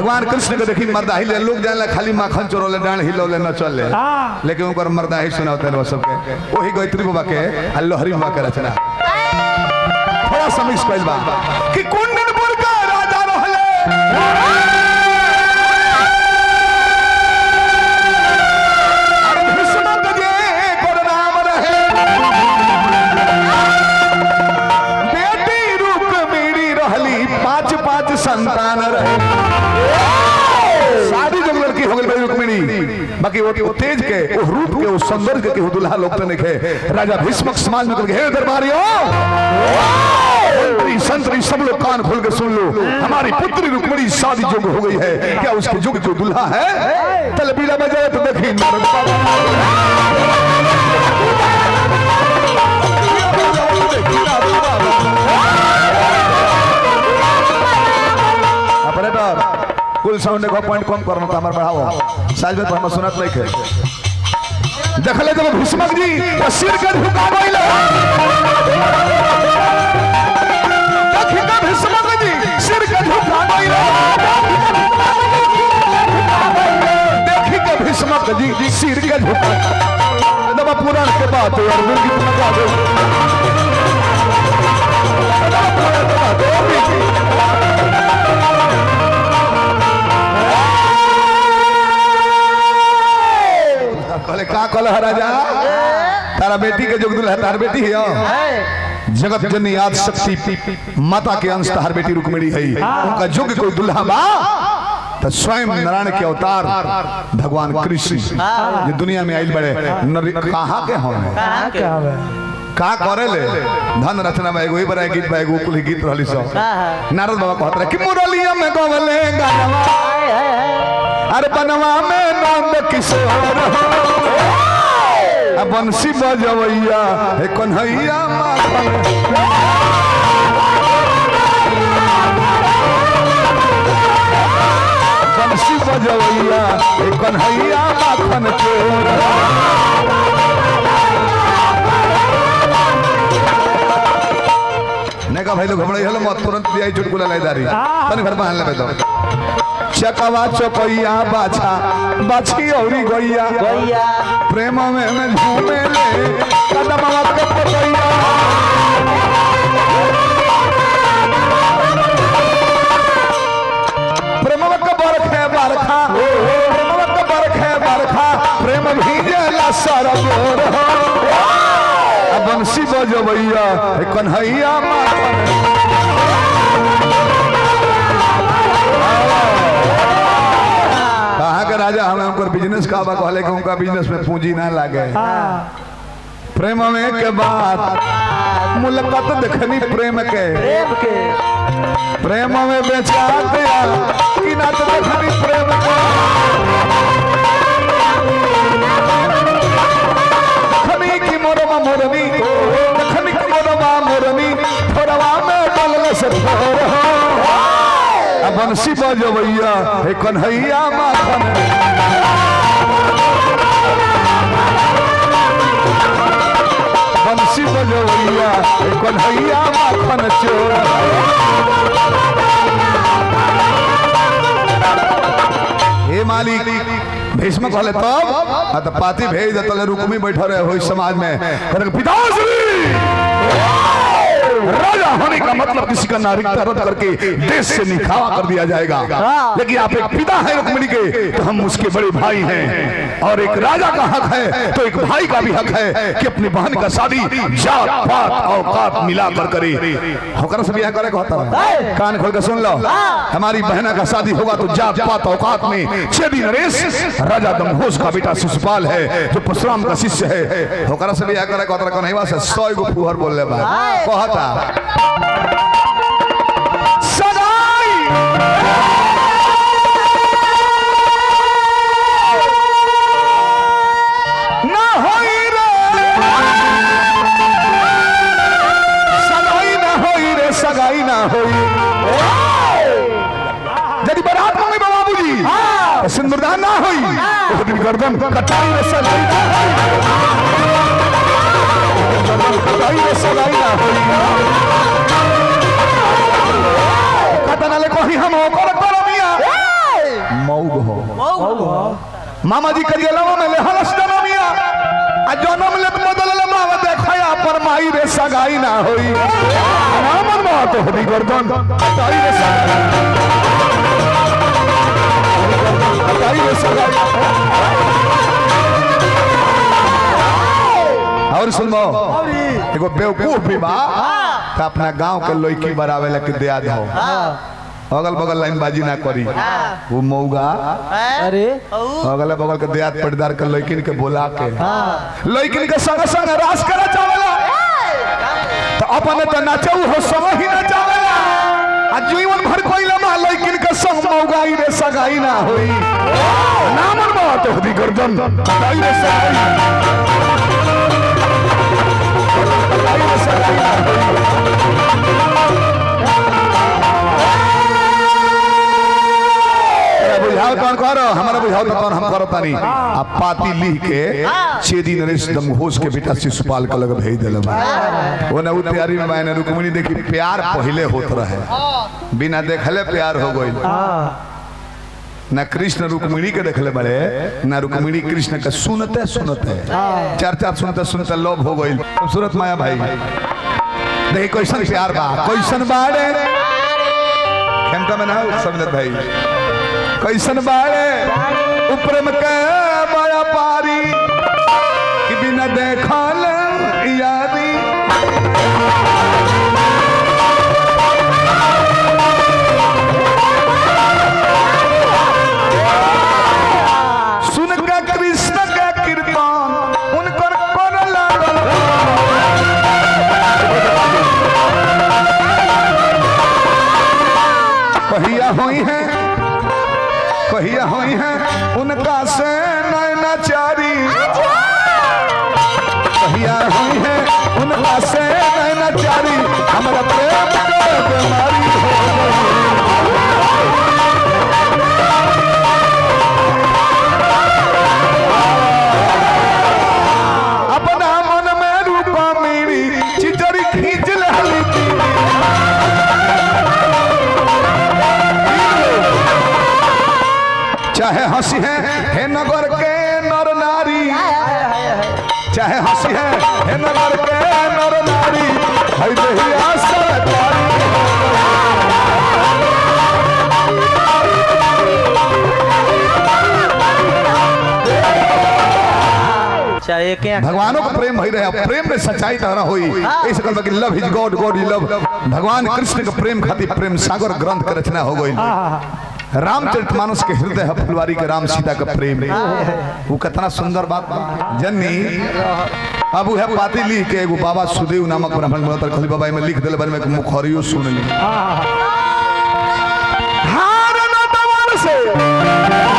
भगवान कृष्ण के देखी मर्दाही ले लोग जाने खाली माखन चोरोले डांड हिलोले न चले हाँ। लेकिन ओकर मर्दाही सुनाते रहो सबके वही गायत्री बाबा के आ लोहरी बाबा के रचना थोड़ा सा मिक्स कइल बा कि कुंडनपुर का राजा रहले अरे भीष्म के एकर नाम रहे बेटी रुक्मिणी रहली पांच पांच संतान रहे शादी जब लड़की हो गई बड़ी रुक्मिणी बाकी वो वो तेज के वो रूप के वो सौंदर्य के वो दुल्हा लोग तो नहीं खे राजा भीष्मक समाज में करके हे दरबारियों मंत्री संतरी सब लोग कान खोल के सुन लो हमारी पुत्री रुक्मिणी शादी जोग हो गई है क्या उसके जुग जो दुल्हा है तलबीला बजाए तो देखी नारद बाबा ऑपरेटर कुल साउंड को पॉइंट कम करना तो हमारे बढ़ाओ साइज में तो हम सुनत नहीं खे देखले जब भीष्मक जी तो सिर के झुका गइल देखी के भीष्मक जी सिर के झुका गइल देखी के भीष्मक जी सिर के झुका दबा पुराण के बात है अर्जुन की तुम गा दो दबा पुराण के बात है, अभी की। कहले का कहले है राजा तारा बेटी के जोग दुल्हा तार बेटी है जगत जननी आदि शक्ति माता के अंश तार बेटी रुक्मिणी है उनका जोग कोई दुल्हा बा तो स्वयं नारायण के अवतार भगवान कृष्ण जो दुनिया में आइल बड़े नर- कहाँ के हम कहाँ के हवे का करे ले धन रचना में एगो ही बड़ा गीत बा एगो कुल गीत रहली सब नारद बाबा कहत रहे कि मुरलिया में गवले गानवा अरे बनवा में नंद किशोर हो आ बंसी बजवैया हे कन्हैया माखन बंसी बजवैया हे कन्हैया माखन चोर ने का भाई लोग घबराई हलो मत तुरंत दिया चुटकुला लाइदारी तने घर बहान लेबे दो चकवा चपैया बाछा बाछी औरी गैया गैया प्रेम में में झूमे ले कदमवा के पतैया प्रेमवा के बरखे बरखा प्रेमवा के बरखे बरखा प्रेम भीजेला सरगोर हो आ बंसी बजबैया हे कन्हैया माखन कहाँ के राजा हमें उनकर बिजनेस का बा कहले कि उनका बिजनेस में पूंजी ना लागे प्रेम में के बाद मुलाकात देखनी प्रेम के प्रेम के प्रेम में बेचा दिया कि ना तो देखनी प्रेम के देखनी की मोरमा मोरनी देखनी की मोरमा मोरनी थोड़वा में डलल से थोड़ हो आ बंसी बजबैया हे कन्हैया माखन बंसी बजबैया हे कन्हैया माखन चोर हे मालिक भीष्म कहले तब आ त पाती भेज दे तले रुकमी बैठल रहे हो इस समाज में कहले पिताश्री राजा होने का मतलब किसी का नागरिकता रद्द करके देश से निखावा कर दिया जाएगा लेकिन आप एक पिता है रुक्मिणी के तो हम उसके बड़े भाई हैं और एक राजा का हक है तो एक भाई का भी हक है कि अपनी बहन का शादी जात पात औकात मिला कर करे होकर से ब्याह करे को होता है कान खोल के सुन लो हमारी बहना का शादी होगा तो जात पात औकात में छेदी नरेश राजा दमघोष का बेटा शिशुपाल है जो परशुराम का शिष्य है होकर से ब्याह करे को होता है नहीं से सौ गो फुहर बोल ले बा कहता सदाई ना होई रे सगाई ना होई रे सगाई ना होई यदि बारात मंगे बाबूजी तो सिंदूरदान ना होई तो दिन गर्दन कटाई रे सगाई ना होई गर्दन कटाई रे सगाई ना होई कतनाले कही हम ओकर करमिया मामा जी के जेलवा में ले हलस जनमिया आ जनम ले बदल ले मावा देखया पर माई रे सगाई ना होई रामन मा तो हदी गर्दन ताई रे सगाई ताई रे सगाई और सुनो एगो बेवकूफ भी बा त अपना गांव के लड़की बरावे ला के दिया दो अगल बगल लाइन बाजी ना करी वो मौगा अरे अगल बगल के दियात पटदार के लड़किन के बोला के लड़किन के संग संग रास करे चावला तो अपने तो नाचऊ हो सब ही ना चावला आ जीवन भर कोई लम्हा लड़किन के संग मौगाई रे सगाई ना होई नामन बात होदी गर्दन सगाई रे सगाई सगाई रे सगाई ना होई अरे बुझाओ तौन करो हमारा बुझाओ तो तौन हम करो तानी आ पाती लिख के छेदी नरेश दमघोष के बेटा शिशुपाल के लग भेज देले बा वो ना उ तैयारी में मैंने रुक्मिणी देखी प्यार पहले होत रहे बिना देखले प्यार हो गई ना कृष्ण रुक्मिणी के देखले बड़े ना रुक्मिणी कृष्ण के सुनते सुनते चार चार सुनते सुनते लोभ हो गई खूबसूरत माया भाई देखी कैसन प्यार बा कैसन बाड़े खेमका में ना हो, समझत भाई कैसन बाड़े ऊपर में के बड़ा पारी कि बिना देखल यारी सुन के कृष्ण के कीर्तन उनकर कर लागल कहिया होई है कहिया होई है उनका से नैनाचारी कहिया होई है उनका से नैनाचारी हमारा प्रेम के बीमारी हो गई अपना मन में रूपा मेरी चिचरी खींच लहली चाहे हंसी है हे नगर के नर नारी चाहे हंसी है हे नगर के नर नारी है देहिया सरकारी चाहे के भगवानों का प्रेम भई रहे प्रेम में सच्चाई तरह होई ऐसे कहल कि love is god god is love भगवान कृष्ण के प्रेम खातिर प्रेम सागर ग्रंथ के रचना हो गई रामचरितमानस के हृदय है फुलवारी के राम सीता का प्रेम वो कितना सुंदर बात बा। जननी अब वो है पाती लिख के एगो बाबा सुदेव नामक ब्राह्मण बनतर खली बाबा में लिख दिल बन में मुखरियो सुन ली हार न दवर से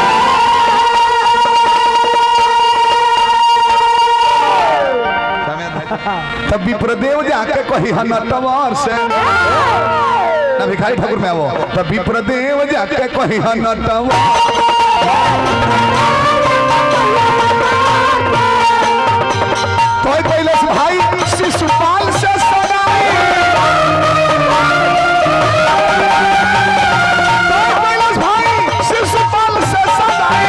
तब विप्रदेव जाके कही हनटवर से ना भिखारी ठाकुर में आवो तब विप्रदेव जाके कही हनटवर तो कैलाश भाई शिशुपाल से सगाई तो कैलाश भाई शिशुपाल से सगाई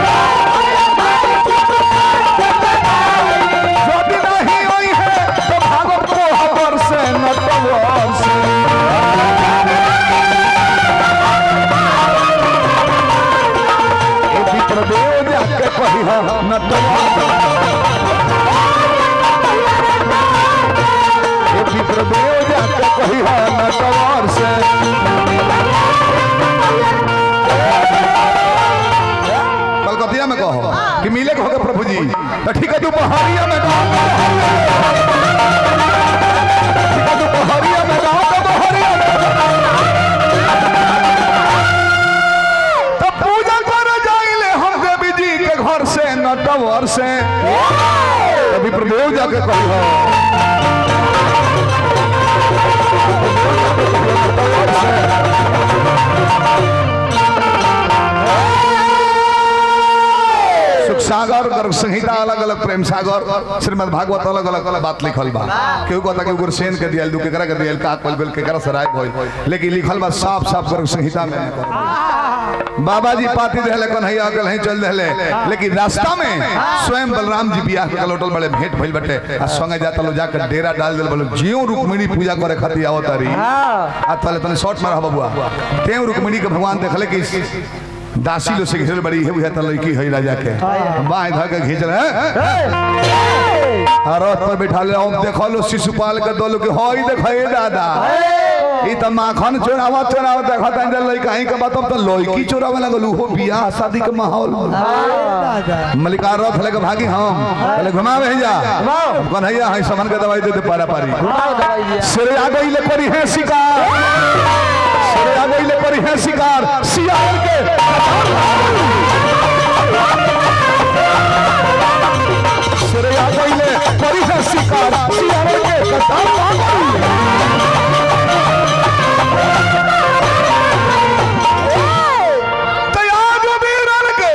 यदि नहीं हुई है तो भागो कोहबर से नटवर से ए विप्रदेव जाके कही नटवर ये विप्रदेव जाके कही है नटवर से कलकतिया में कहो कि मिले के होगा प्रभु जी तो ठीक है दोपहरिया में कहो ठीक है दोपहरिया में कहो तो दोपहरिया में तो पूजा कर जाइले हम देवी जी के घर से नटवर से तो विप्रदेव जाके कही है सुख सागर कर संहिता अलग अलग प्रेम सागर श्रीमद् भागवत अलग अलग अलग बात लिखल बा केहू कहता कि ओकर सेन के दियल दू केकरा के दियल का कोल बेल केकरा सराय भइल लेकिन लिखल बा साफ साफ कर संहिता में बाबा जी पाती रहले कन्हैया अगल नहीं चल रहले लेकिन रास्ता में स्वयं बलराम जी बियाह के लौटल बड़े भेंट भइल बटे आ संगे जाता लो जाकर डेरा डाल देल बोलो जियो रुक्मिणी पूजा करे खातिर आवत तारी आ तले तने शॉर्ट मार बबुआ तें रुक्मिणी के भगवान देखले कि दासी लो से घिरल बड़ी है बुझा लड़की है राजा के बाएं धर के घिंच रहे रथ पर बैठा ले अब देखो लो शिशुपाल के दो लोग होई देखो दादा ई त माखन चोरावा चोरावा देखा तन जल लई कहीं के बात अब त लड़की चोरावे लगल हो बियाह शादी के माहौल मलिका रथ लेके भागी हम पहले घुमावे जा हम कन्हैया है समन के दवाई दे दे पारा पारी सिरे आ गई ले करी है शिकार सिरे आ गई ले करी है शिकार सियार के सिरे आ गई ले करी है शिकार सियार के कतार आ गई तैयार हो वीरन के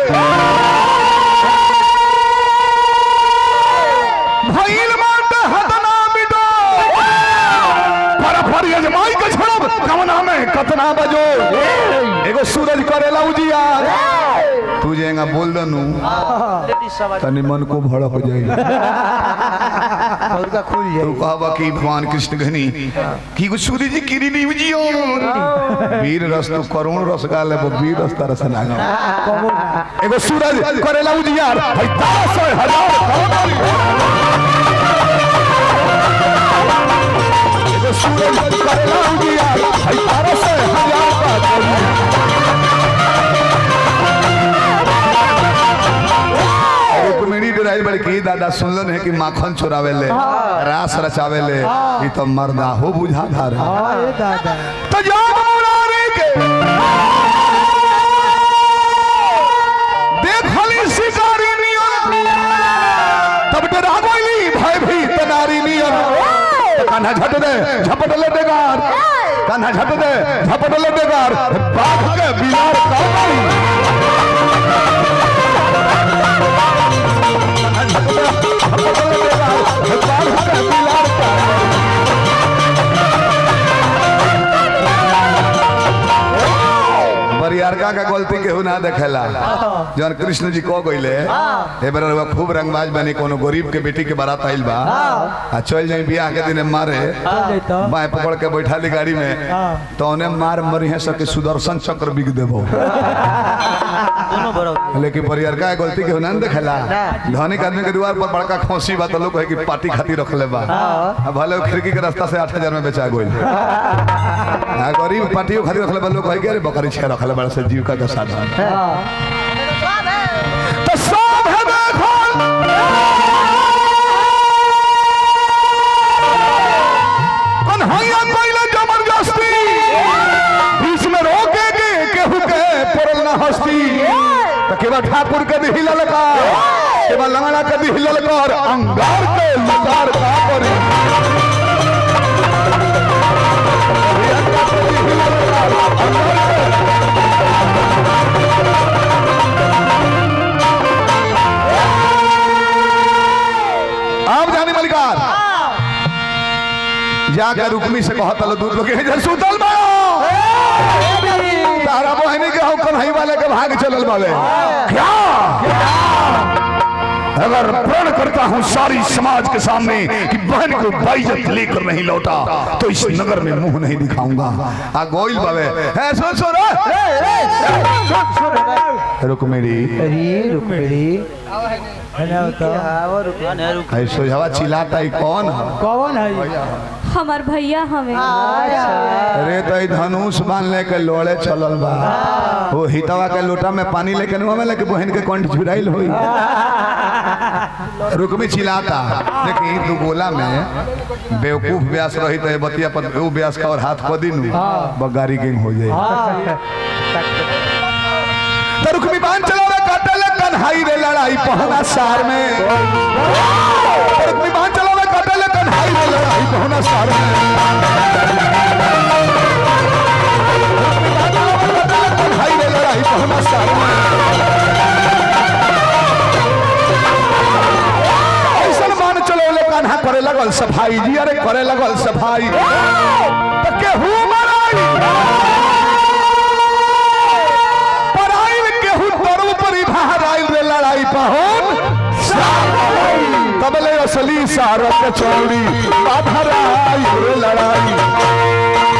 भइल बाटे हतना बिटो पर पर यजमाई के छोड़ब कवना में कतना बजो एगो सूरज करेला उजियार तू जेगा बोल दनु तनी मन को भड़क हो जाई का खुल तू कहबा कि भगवान कृष्ण घनी की गो सूरज जी किरी नी उजियो वीर रस तो करुण रस गाले वो वीर रस तरस ना एगो सूरज करेला उजियार है दस हजार करोड़ एगो सूरज करेला उजियार है दस हजार का करोड़ रुक्मिणी डराई बड़की दादा सुनलन है कि माखन चुरावे ले रास रचावे ले ई तो मर्दा हो बुझा धार अरे दादा तो जब मुरारी के देखली शिकारी नियन तब डरा गईली भय भी तनारी नियन तो कान्हा झट दे झपट ले बेगार कान्हा झट दे झपट ले बेगार बाघ के बिलार का गई बरियारका का गलती केहू ना देखेला जौन कृष्ण जी कह गइले ए बेर रउआ खूब रंगबाज बनी कोनो गरीब के बेटी के बारात आइल बा आ चल जाई बियाह के दिन मारे जैतो बाएं पकड़ के बैठा ली गाड़ी में तो उन्हें मार मरी है सके सुदर्शन चक्र बिक देबो दोनों बराबर लेकिन बरियारका के गलती केहू ना देखेला धनिक आदमी के द्वार पर बड़का खोसी बा तो लोग है कि पार्टी खातिर रखले बा आ भले वो खिड़की के रास्ता से 8000 में बेचा गइल आ गरीब पार्टियों खातिर रखले बा लोग है कि अरे बकरी छे रखले बड़ा से जीविका के साधन तो सब है देखो कन्हैया पहले जबरदस्ती बीच में रोके के केहू के पड़ल ना हस्ती तो केवल ठाकुर के भी हिलल का केवल लंगड़ा के भी हिलल कर अंगार के लकार का करी प्रियंका के भी हिलल कर, अंगार के आप जाने मलिकार जाकर रुक्मी से कहत लो दूध लोग इधर सुतल बा तारा बहनी के हो कन्हई वाले के भाग चलल बावे क्या अगर प्रण करता हूँ सारी समाज के सामने कि बहन को बाइजत लेकर नहीं लौटा तो इस नगर में मुंह नहीं दिखाऊंगा आ गोइल बावे है सुन सुन रुक्मिणी अरे रुकड़ी है ना तो है सोझवा चिल्लाता है कौन है कौन है हमार भैया हमें अरे तो ई धनुष बांध लेके लोड़े चलल बा वो हितवा के लोटा में पानी लेके नुआ में लेके बहन के कंठ झुराइल होई रुकमी चिल्लाता देखी दू गोला में बेवकूफ व्यास रही तो ये बतिया पर वो व्यास का और हाथ को दिन बगारी गेंग हो जाए तो रुकमी बांध चला रे काटे ले कन्हाई रे लड़ाई पहना सार में तो रुकमी बांध चला रे काटे ले कन्हाई रे लड़ाई पहना सार में कन्हाई रे लड़ाई पहना सार में सफाई जी अरे करे लगल सफाई तो केहू मराई पराइल केहू तरू परी भाराइल रे लड़ाई पहुन तबले असली सारक चौड़ी बाधराई रे लड़ाई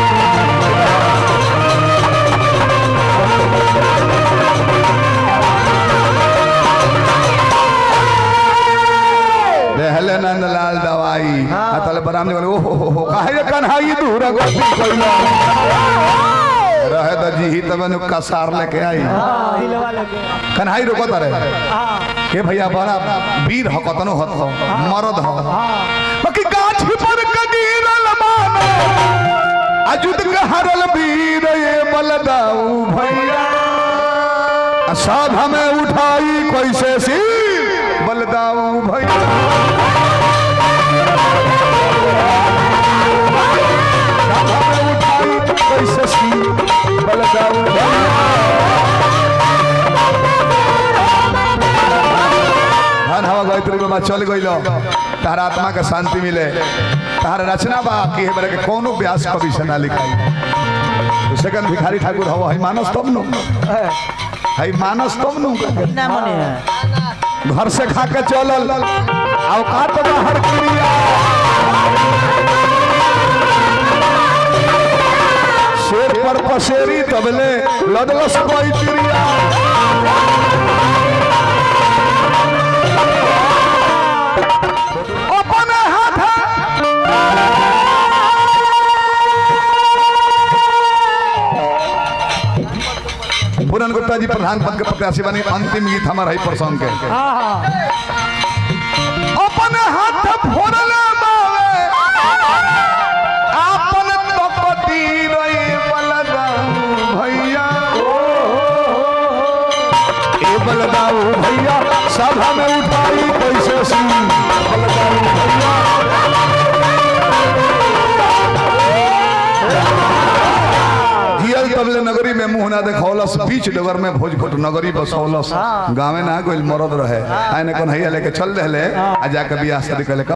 रहले नंदलाल दवाई अतल बराम ने बोले ओ हो हो काहे कन्हाई दूर गोपी कइला रहे द जी तब ने कसार लेके आई दिलवा लगे कन्हाई रोकत रहे हाँ के भैया बड़ा वीर ह कतनो हत हो मरद हो बाकी गाछ पर कगीरल मानो अजुद के हरल वीर ये बलदाऊ भैया आ साध हमें उठाई कैसे सी बलदाऊ भैया साध हमें उठाई कैसे सी बलदाऊ भैया धन हवा गायत्री बाबा चल गइल तार आत्मा के शांति मिले तार रचना बा कि हमरा के कोनो व्यास कवि से ना लिखाई तो सेकंड भिखारी ठाकुर हवा है मानस तब नु है मानस तब नु ना मने है घर से खा के चलल औकात बाहर क्रिया शेर पर पसेरी तबले लदलस कोई चिड़िया अपने हाथ पूरन गुप्ता जी प्रधान पद के प्रत्याशी बनी अंतिम गीत हमारा है प्रसंग के हाँ हाँ अपन हाथ फोड़ले बावे आपन तपति रही बलदाऊ भैया ए बलदाऊ भैया सभा में उठाई कैसे सी बलदाऊ भैया जियल तबले नगरी में मुंह ना देखौलस बीच डगर में भोजपुर नगरी बसौलस गाँव ना कोई मरद रहे आने कौन हैया लेके चल रहे आ जाके बियाह शादी कर